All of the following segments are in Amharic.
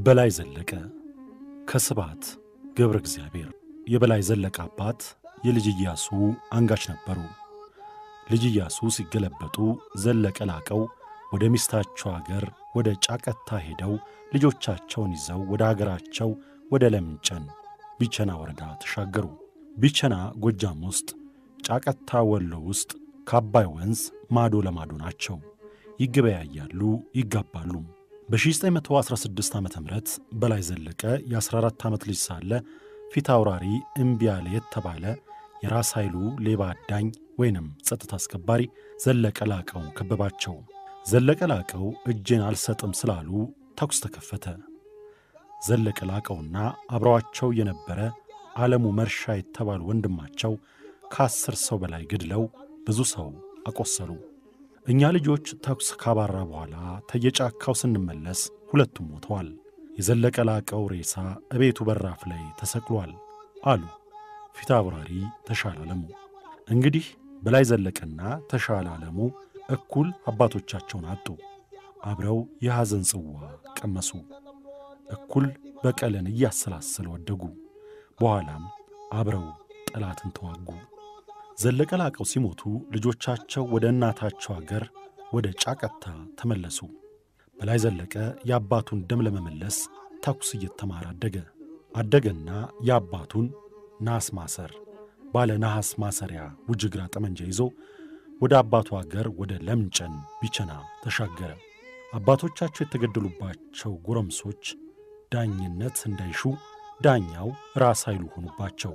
በላይ ዘለቀ ከስብሐት ገብረ እግዚአብሔር የበላይ ዘለቀ አባት የልጅ ኢያሱ አንጋች ነበሩ። ልጅ ኢያሱ ሲገለበጡ ዘለቀ ላቀው ወደ ሚስታቸው አገር ወደ ጫቀታ ሄደው ልጆቻቸውን ይዘው ወደ አገራቸው ወደ ለምንጨን ቢቸና ወረዳ ተሻገሩ። ቢቸና ጎጃም ውስጥ፣ ጫቀታ ወሎ ውስጥ ከአባይ ወንዝ ማዶ ለማዶ ናቸው። ይገበያያሉ፣ ይጋባሉ። በ1916 ዓ ም በላይ ዘለቀ የ14 ዓመት ልጅ ሳለ ፊት አውራሪ እምቢያለ የተባለ የራስ ኃይሉ ሌባ አዳኝ ወይንም ጸጥታ አስከባሪ ዘለቀ ላቀውን ከበባቸው። ዘለቀ ላቀው እጄን አልሰጥም ስላሉ ተኩስ ተከፈተ። ዘለቀ ላቀውና አብረዋቸው የነበረ ዓለሙ መርሻ የተባሉ ወንድማቸው ከአስር ሰው በላይ ገድለው ብዙ ሰው አቆሰሉ። እኛ ልጆች ተኩስ ካባራ በኋላ ተየጫካው ስንመለስ ሁለቱም ሞተዋል። የዘለቀ ላቀው ሬሳ እቤቱ በራፍ ላይ ተሰቅሏል አሉ ፊት አብራሪ ተሻለ አለሙ። እንግዲህ በላይ ዘለቀና ተሻለ አለሙ እኩል አባቶቻቸውን አጡ። አብረው የሐዘን ጽዋ ቀመሱ። እኩል በቀልን እያሰላሰሉ ወደጉ። በኋላም አብረው ጠላትን ተዋጉ። ዘለቀ ላቀው ሲሞቱ ልጆቻቸው ወደ እናታቸው አገር ወደ ጫቀታ ተመለሱ። በላይ ዘለቀ የአባቱን ደም ለመመለስ ተኩስ እየተማረ አደገ። አደገና የአባቱን ናስ ማሰር ባለ ነሐስ ማሰሪያ ውጅግራ ጠመንጃ ይዞ ወደ አባቱ አገር ወደ ለምጨን ቢቸና ተሻገረ። አባቶቻቸው የተገደሉባቸው ጎረምሶች ዳኝነት እንዳይሹ ዳኛው ራስ ኃይሉ ሆኑባቸው።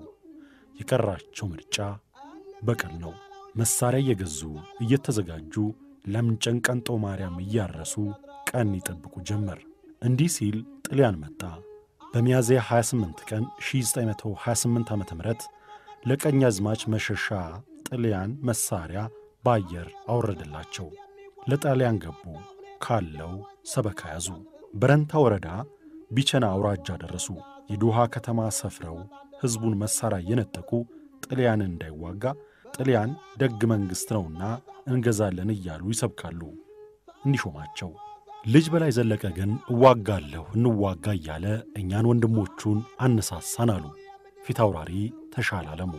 የቀራቸው ምርጫ በቀል ነው። መሳሪያ እየገዙ እየተዘጋጁ ለምጨን ቀንጦ ማርያም እያረሱ ቀን ይጠብቁ ጀመር። እንዲህ ሲል ጥልያን መጣ። በሚያዝያ 28 ቀን 1928 ዓ ም ለቀኛዝማች መሸሻ ጥልያን መሳሪያ በአየር አወረደላቸው። ለጣሊያን ገቡ። ካለው ሰበካ ያዙ። በረንታ ወረዳ ቢቸና አውራጃ ደረሱ። የዶሃ ከተማ ሰፍረው ሕዝቡን መሣሪያ እየነጠቁ ጥልያንን እንዳይዋጋ ጥልያን ደግ መንግሥት ነውና እንገዛለን እያሉ ይሰብካሉ። እንዲሾማቸው ልጅ በላይ ዘለቀ ግን እዋጋለሁ እንዋጋ እያለ እኛን ወንድሞቹን አነሳሳን አሉ ፊት አውራሪ ተሻለ አለሙ።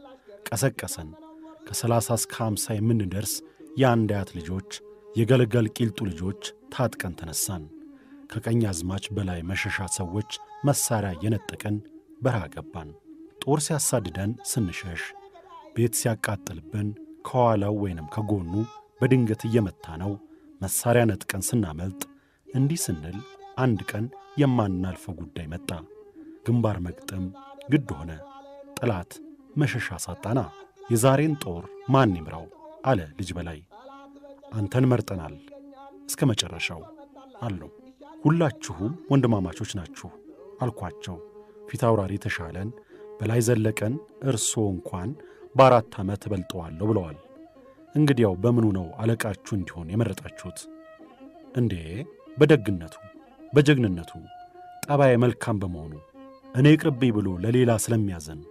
ቀሰቀሰን። ከሰላሳ እስከ አምሳ የምንደርስ የአንድ አያት ልጆች የገልገል ቂልጡ ልጆች ታጥቀን ተነሳን። ከቀኝ አዝማች በላይ መሸሻ ሰዎች መሣሪያ እየነጠቅን በረሃ ገባን። ጦር ሲያሳድደን ስንሸሽ፣ ቤት ሲያቃጥልብን ከኋላው ወይንም ከጎኑ በድንገት እየመታ ነው መሣሪያ ነጥቀን ስናመልጥ፣ እንዲህ ስንል አንድ ቀን የማናልፈው ጉዳይ መጣ። ግንባር መግጠም ግድ ሆነ። ጠላት መሸሻ ሳጣና የዛሬን ጦር ማን ይምራው አለ ልጅ በላይ። አንተን መርጠናል እስከ መጨረሻው አለው። ሁላችሁም ወንድማማቾች ናችሁ አልኳቸው። ፊት አውራሪ ተሻለን በላይ ዘለቀን እርስዎ እንኳን በአራት ዓመት እበልጠዋለሁ ብለዋል። እንግዲያው በምኑ ነው አለቃችሁ እንዲሆን የመረጣችሁት? እንዴ በደግነቱ፣ በጀግንነቱ፣ ጠባይ መልካም በመሆኑ እኔ ይቅርብኝ ብሎ ለሌላ ስለሚያዘን።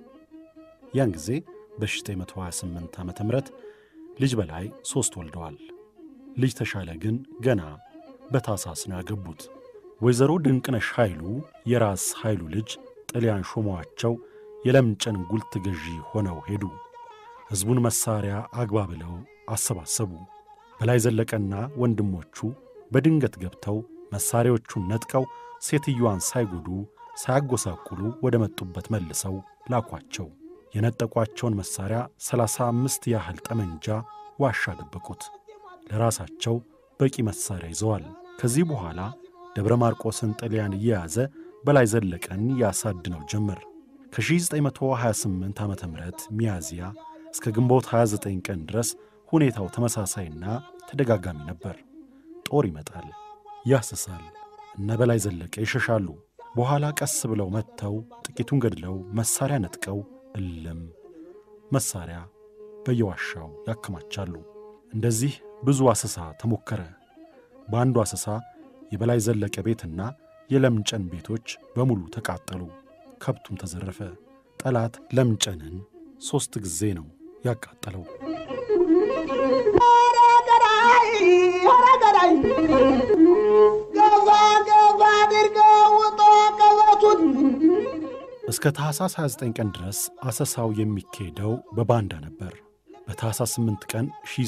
ያን ጊዜ በ1928 ዓ ም ልጅ በላይ ሦስት ወልደዋል። ልጅ ተሻለ ግን ገና በታሳስ ነው ያገቡት። ወይዘሮ ድንቅነሽ ኃይሉ የራስ ኃይሉ ልጅ ጥልያን ሾመዋቸው የለምጨን ጉልት ገዢ ሆነው ሄዱ። ሕዝቡን መሣሪያ አግባ ብለው አሰባሰቡ። በላይ ዘለቀና ወንድሞቹ በድንገት ገብተው መሣሪያዎቹን ነጥቀው ሴትዮዋን ሳይጎዱ ሳያጎሳቁሉ ወደ መጡበት መልሰው ላኳቸው። የነጠቋቸውን መሣሪያ ሰላሳ አምስት ያህል ጠመንጃ ዋሻ ደበቁት። ለራሳቸው በቂ መሣሪያ ይዘዋል። ከዚህ በኋላ ደብረ ማርቆስን ጥልያን እየያዘ በላይ ዘለቀን ያሳድነው ጀመር። ከ1928 ዓ ም ሚያዝያ እስከ ግንቦት 29 ቀን ድረስ ሁኔታው ተመሳሳይና ተደጋጋሚ ነበር። ጦር ይመጣል፣ ያስሳል። እነ በላይ ዘለቀ ይሸሻሉ። በኋላ ቀስ ብለው መጥተው ጥቂቱን ገድለው መሣሪያ ነጥቀው እልም መሣሪያ በየዋሻው ያከማቻሉ። እንደዚህ ብዙ አሰሳ ተሞከረ። በአንዱ አሰሳ የበላይ ዘለቀ ቤትና የለምጨን ቤቶች በሙሉ ተቃጠሉ። ከብቱም ተዘረፈ። ጠላት ለምጨንን ሦስት ጊዜ ነው ያቃጠለው። ገባ ገባ አድርገው እስከ ታኅሳስ 29 ቀን ድረስ አሰሳው የሚካሄደው በባንዳ ነበር። በታኅሳስ 8 ቀን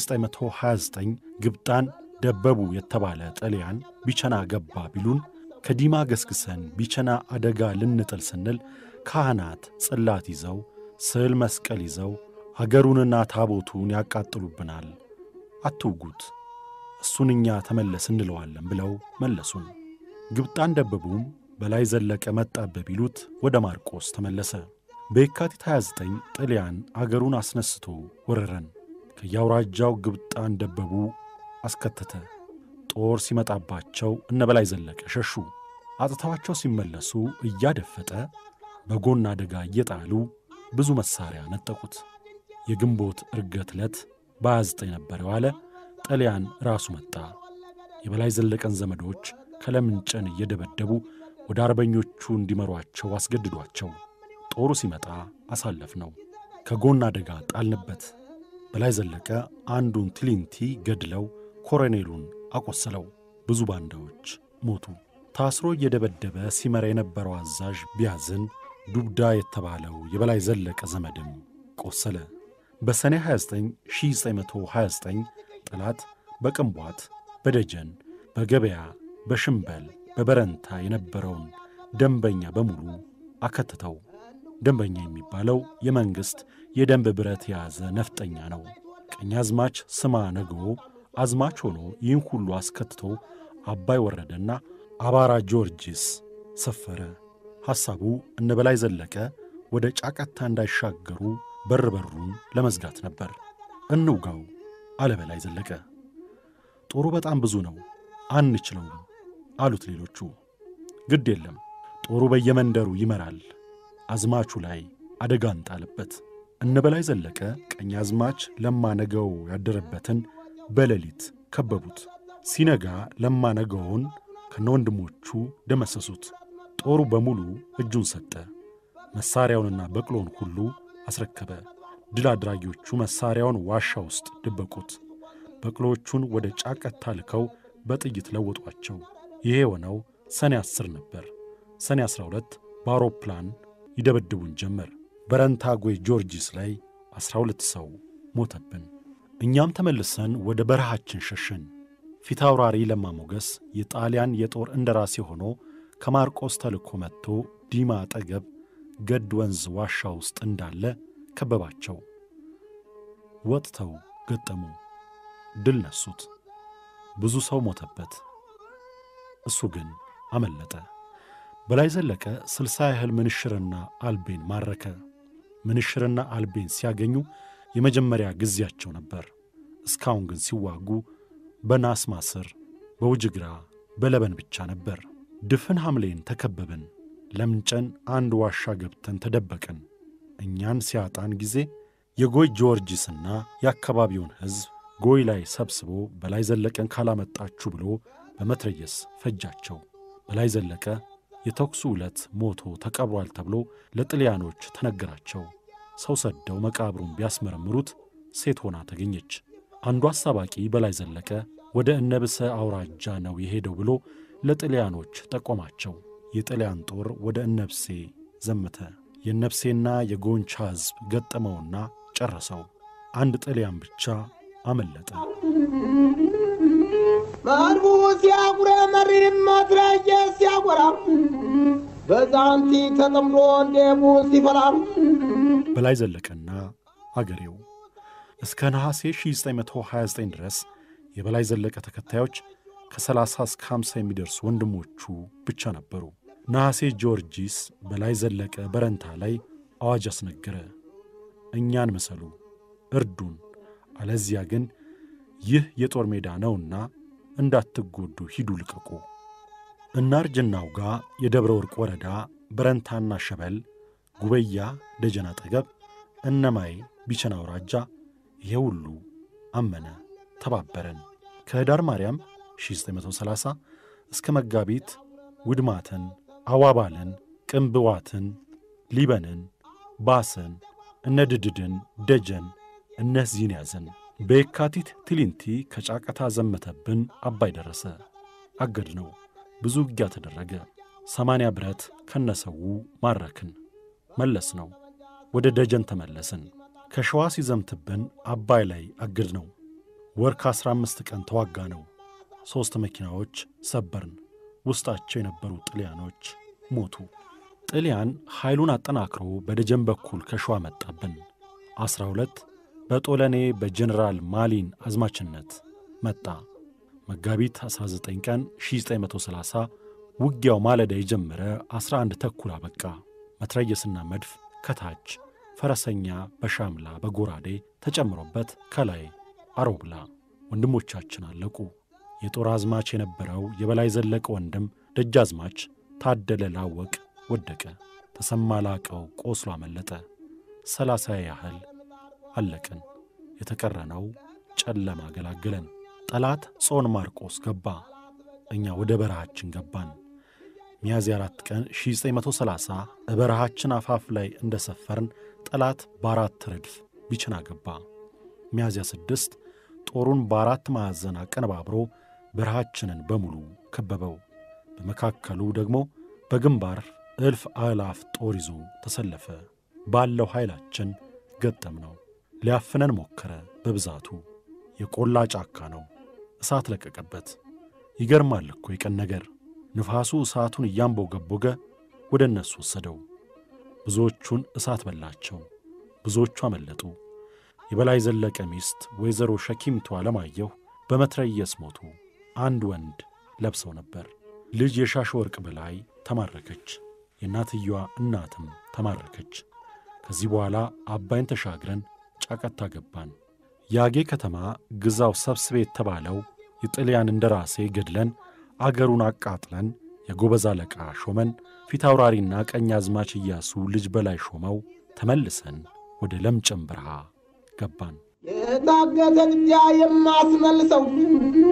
1929 ግብጣን ደበቡ የተባለ ጣሊያን ቢቸና ገባ ቢሉን ከዲማ ገስግሰን ቢቸና አደጋ ልንጥል ስንል ካህናት ጽላት ይዘው ስዕል መስቀል ይዘው አገሩንና ታቦቱን ያቃጥሉብናል፣ አትውጉት፣ እሱን እኛ ተመለስ እንለዋለን ብለው መለሱን። ግብጣን ደበቡም በላይ ዘለቀ መጣበብ ቢሉት ወደ ማርቆስ ተመለሰ። በየካቲት 29 ጣሊያን አገሩን አስነስቶ ወረረን። ከየአውራጃው ግብጣን ደበቡ አስከተተ። ጦር ሲመጣባቸው እነ በላይ ዘለቀ ሸሹ። አጥተዋቸው ሲመለሱ እያደፈጠ በጎን አደጋ እየጣሉ ብዙ መሣሪያ ነጠቁት። የግንቦት ዕርገት ዕለት በ29 ነበር የዋለ። ጣሊያን ራሱ መጣ። የበላይ ዘለቀን ዘመዶች ከለምንጨን እየደበደቡ ወደ አርበኞቹ እንዲመሯቸው አስገድዷቸው። ጦሩ ሲመጣ አሳለፍ ነው። ከጎን አደጋ ጣልንበት። በላይ ዘለቀ አንዱን ትሊንቲ ገድለው ኮሎኔሉን አቆሰለው። ብዙ ባንዳዎች ሞቱ። ታስሮ እየደበደበ ሲመራ የነበረው አዛዥ ቢያዝን ዱብዳ የተባለው የበላይ ዘለቀ ዘመድም ቆሰለ። በሰኔ 29 1929 ጠላት በቅንቧት፣ በደጀን፣ በገበያ፣ በሽምበል፣ በበረንታ የነበረውን ደንበኛ በሙሉ አከትተው። ደንበኛ የሚባለው የመንግሥት የደንብ ብረት የያዘ ነፍጠኛ ነው። ቀኛዝማች ስማ ነገዎ አዝማች ሆኖ ይህን ሁሉ አስከትቶ አባይ ወረደና አባራ ጊዮርጊስ ሰፈረ። ሐሳቡ እነ በላይ ዘለቀ ወደ ጫቀታ እንዳይሻገሩ በር በሩን ለመዝጋት ነበር። እንውጋው አለ በላይ ዘለቀ። ጦሩ በጣም ብዙ ነው፣ አንችለውም አሉት ሌሎቹ። ግድ የለም ጦሩ በየመንደሩ ይመራል፣ አዝማቹ ላይ አደጋ እንጣልበት። እነ በላይ ዘለቀ ቀኝ አዝማች ለማ ነገው ያደረበትን በሌሊት ከበቡት። ሲነጋ ለማ ነገውን ከነወንድሞቹ ደመሰሱት። ጦሩ በሙሉ እጁን ሰጠ። መሣሪያውንና በቅሎን ሁሉ አስረከበ። ድል አድራጊዎቹ መሣሪያውን ዋሻ ውስጥ ደበቁት። በቅሎቹን ወደ ጫቀታ ልከው በጥይት ለወጧቸው። ይሄ የሆነው ሰኔ ዐሥር ነበር። ሰኔ ዐሥራ ሁለት በአውሮፕላን ይደበድቡን ጀመር። በረንታጎ ጊዮርጊስ ላይ ዐሥራ ሁለት ሰው ሞተብን። እኛም ተመልሰን ወደ በረሃችን ሸሸን። ፊት አውራሪ ለማ ሞገስ የጣሊያን የጦር እንደራሴ ሆኖ ከማርቆስ ተልኮ መጥቶ ዲማ አጠገብ ገድ ወንዝ ዋሻ ውስጥ እንዳለ ከበባቸው። ወጥተው ገጠሙ፣ ድል ነሱት። ብዙ ሰው ሞተበት። እሱ ግን አመለጠ። በላይ ዘለቀ ስልሳ ያህል ምንሽርና አልቤን ማረከ። ምንሽርና አልቤን ሲያገኙ የመጀመሪያ ጊዜያቸው ነበር። እስካሁን ግን ሲዋጉ በናስ ማስር፣ በውጅግራ፣ በለበን ብቻ ነበር። ድፍን ሐምሌን ተከበብን። ለምንጨን አንድ ዋሻ ገብተን ተደበቅን። እኛን ሲያጣን ጊዜ የጎይ ጊዮርጊስና የአካባቢውን ሕዝብ ጎይ ላይ ሰብስቦ በላይ ዘለቀን ካላመጣችሁ ብሎ በመትረየስ ፈጃቸው። በላይ ዘለቀ የተኩሱ ዕለት ሞቶ ተቀብሯል ተብሎ ለጥልያኖች ተነገራቸው። ሰው ሰደው መቃብሩን ቢያስመረምሩት ሴት ሆና ተገኘች። አንዱ አሳባቂ በላይ ዘለቀ ወደ እነብሰ አውራጃ ነው የሄደው ብሎ ለጥልያኖች ጠቆማቸው። የጥልያን ጦር ወደ እነብሴ ዘመተ። የነብሴና የጎንቻ ሕዝብ ገጠመውና ጨረሰው። አንድ ጥልያን ብቻ አመለጠ። ማልቡ ሲያጉረ መሪም ማትራየ ሲያጎራ በዛንቲ ተጠምዶ እንዴቡ ሲፈላም በላይ ዘለቀና አገሬው እስከ ነሐሴ 1929 ድረስ የበላይ ዘለቀ ተከታዮች ከ30 እስከ 50 የሚደርሱ ወንድሞቹ ብቻ ነበሩ። ነሐሴ ጊዮርጊስ በላይ ዘለቀ በረንታ ላይ አዋጅ አስነገረ። እኛን ምሰሉ፣ እርዱን፣ አለዚያ ግን ይህ የጦር ሜዳ ነውና እንዳትጎዱ ሂዱ ልቀቁ። እናርጅናው ጋ የደብረ ወርቅ ወረዳ በረንታና ሸበል፣ ጉበያ፣ ደጀን አጠገብ፣ እነማይ ቢቸና አውራጃ ይሄ ሁሉ አመነ፣ ተባበረን። ከህዳር ማርያም 1930 እስከ መጋቢት ውድማትን፣ አዋባልን፣ ቅንብዋትን፣ ሊበንን፣ ባስን፣ እነድድድን፣ ደጀን እነዚህን ያዘን። በየካቲት ትሊንቲ ከጫቀታ ዘመተብን፣ አባይ ደረሰ። አገድ ነው። ብዙ ውጊያ ተደረገ። ሰማንያ ብረት ከነሰዉ ማረክን። መለስ ነው። ወደ ደጀን ተመለስን። ከሸዋ ሲዘምትብን አባይ ላይ አግድ ነው። ወር ከአሥራ አምስት ቀን ተዋጋ ነው። ሦስት መኪናዎች ሰበርን። ውስጣቸው የነበሩ ጥልያኖች ሞቱ። ጥልያን ኃይሉን አጠናክሮ በደጀን በኩል ከሸዋ መጣብን። ዐሥራ ሁለት በጦለኔ በጀኔራል ማሊን አዝማችነት መጣ። መጋቢት 19 ቀን 1930 ውጊያው ማለዳ የጀመረ 11 ተኩል አበቃ። መትረየስና መድፍ ከታች ፈረሰኛ በሻምላ በጎራዴ ተጨምሮበት ከላይ አሮብላ ወንድሞቻችን አለቁ። የጦር አዝማች የነበረው የበላይ ዘለቀ ወንድም ደጃዝማች ታደለ ላወቅ ወደቀ። ተሰማ ላቀው ቆስሎ አመለጠ። ሰላሳ ያህል አለቅን። የተቀረነው ጨለማ ገላገለን። ጠላት ጾን ማርቆስ ገባ። እኛ ወደ በረሃችን ገባን። ሚያዝያ አራት ቀን 1930 በበረሃችን አፋፍ ላይ እንደ ሰፈርን ጠላት በአራት ረድፍ ቢችና ገባ። ሚያዝያ ስድስት ጦሩን በአራት ማዕዘን አቀነባብሮ በረሃችንን በሙሉ ከበበው። በመካከሉ ደግሞ በግንባር እልፍ አእላፍ ጦር ይዞ ተሰለፈ። ባለው ኃይላችን ገጠም ነው። ሊያፍነን ሞከረ። በብዛቱ የቆላ ጫካ ነው። እሳት ለቀቀበት። ይገርማል እኮ የቀን ነገር። ንፋሱ እሳቱን እያንቦገቦገ ወደ እነሱ ወሰደው። ብዙዎቹን እሳት በላቸው። ብዙዎቹ አመለጡ። የበላይ ዘለቀ ሚስት ወይዘሮ ሸኪምቱ አለማየሁ በመትረየስ ሞቱ። አንድ ወንድ ለብሰው ነበር። ልጅ የሻሽ ወርቅ በላይ ተማረከች። የእናትየዋ እናትም ተማረከች። ከዚህ በኋላ አባይን ተሻግረን ጫቀታ ገባን። የአጌ ከተማ ግዛው ሰብስቤ የተባለው የጥልያን እንደራሴ ገድለን አገሩን አቃጥለን የጎበዝ አለቃ ሾመን ፊት አውራሪና ቀኝ አዝማች እያሱ ልጅ በላይ ሾመው ተመልሰን ወደ ለምጨም በረሃ ገባን። የታገተ ጥጃ የማስመልሰው